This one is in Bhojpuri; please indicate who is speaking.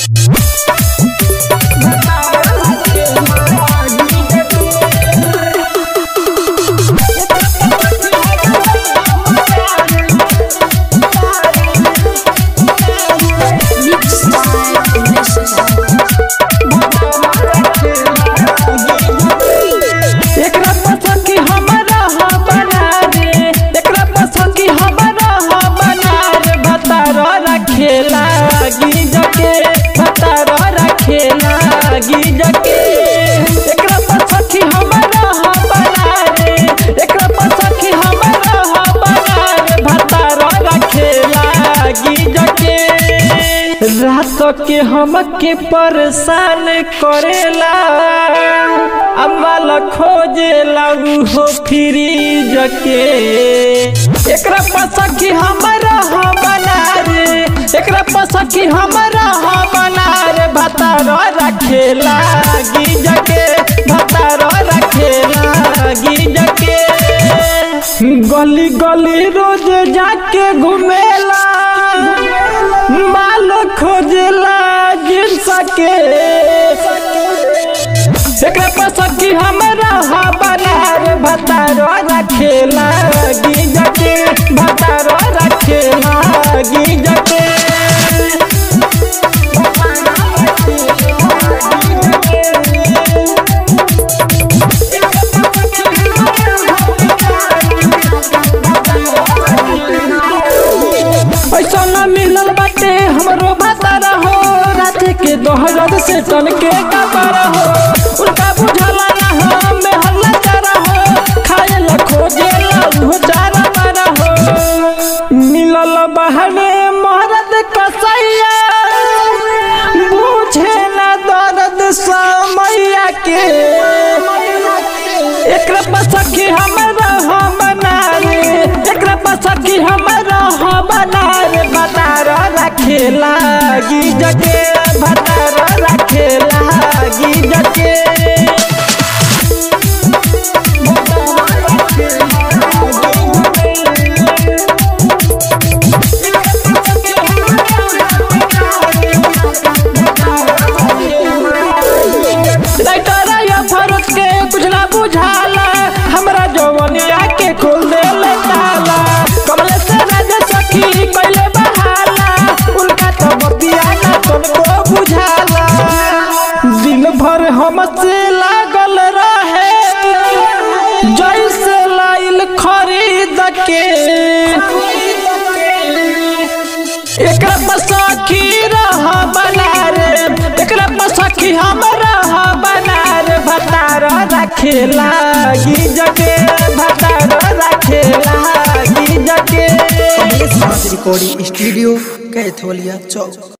Speaker 1: एकरा पसंद की हमरा ह बना रे एकरा पसंद की हमरा ह बना रे भतार रखेला गिजके भतार रखेला गिजके एकरा पसंद की हमरा ह बना रे एकरा पसंद की हमरा ह बना रे भतार रखेला गिजके रात के हमके परेशान करेला अम्माला खोजेला उहो फ्रीज के एकरा पसकी हमरा ह बना रे एकरा पसकी हमरा ह बना रे भतार रखेला गिज के भतार रखेला गिज के गली गली रोज जाके घुमेला माल खोजेला जिंस के एकरा पसंद की हमरा हा बना रे भतारो रखेला गिज के भतारो रखेला गिज के ऐसा न मिलल बाटे हमरो भतारा हो रात के दोहरद से टन के कबारा हो उनका बुझला ना हो में हल्ला चारा हो खाए ला खोजे ला उहो चारा मारा हो मिलल बहने मोहरद कसैया बुझे ना दर्द समैया के एकरा पसकी हमरा ह बना रे एकरा पसकी हमरा ह बना रे भतार रखेला गिज के भतार रखेला गिज के राइटर या फरुख के कुछ ना बुझाला हमरा जवनिया के खोल दे ले ताला कमले से राज सखी पहले बहाला उनका तो बतिया ना तुमको बुझाला दिन भर हमसे लागल रहे जैसे लाइल खरीद के एकरा पसखी रह बना रे एकरा पसखी हमरा ह बना रे भतार रखेला गिज के भतार रखेला गिज के
Speaker 2: कमलेश नाथ रिकॉर्डिंग स्टूडियो कैथोलिया चौक